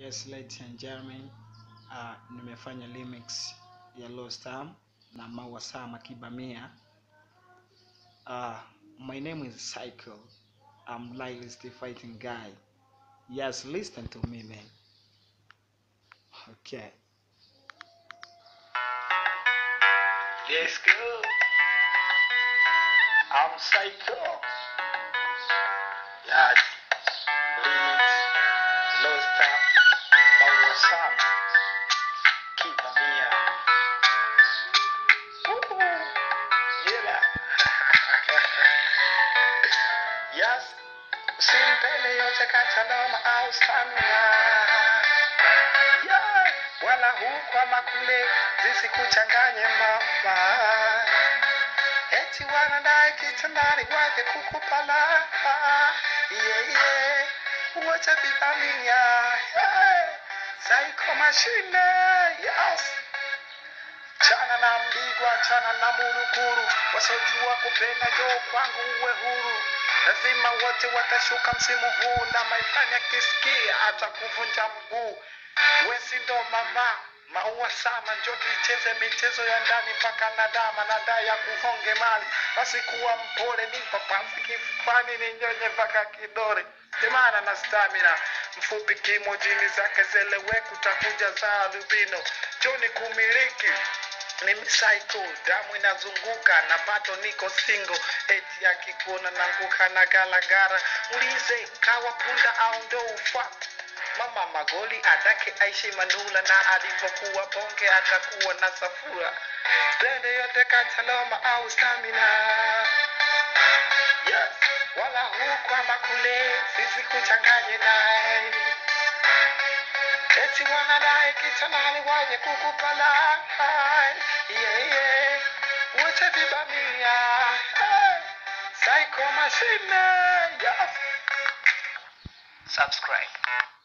Yes, ladies and gentlemen, uh, nimefanya remix ya Lost Arm na Maua Sama Kibamia. Uh, my name is Cycle. I'm Lylis the fighting guy. Yes, listen to me, man. Okay. Let's go. I'm Psycho. Yes. Remix. Lost Arm. Maua Sama Kibamia. Woo! Yeah. yes. Simpele yote kataloma au stamina. Yeah. Wala huku ama kule zisikuchanganye mama. Eti wanadai kitandani waje kukupala. Yeah, yeah. Wacha vivamia. Yeah. Psycho machine. Yes. Chana na mbigwa, chana na muruguru, wasiojua kupenda njoo kwangu uwe huru. Lazima wote watashuka msimu huu, na maifani akisikia atakuvunja mguu. Wesi ndo mama Maua Sama, njoo tuicheze michezo ya ndani mpaka nadama nada ya kuhonge mali. Basi kuwa mpole, nipa pasi kifuani, ninyonye mpaka kidore. Temana na stamina, mfupi kimo, jini zake zeleweka, utakuja za albino. Joni kumiliki mimi psycho, damu inazunguka na bado niko single. Eti akikuona nanguka na galagara, ulize kawa punda au ndo ufa Mama Magoli adake aishi Manula na alipokuwa bonge atakuwa na safura. Blende yote kataloma au stamina. Yes. Wala huku ama kule sisi kuchanganye naye. Eti wanadai kitandani waje kukupala. Yeah, yeah. Wote vibamia. Hey. Psycho machine. Yes. Subscribe.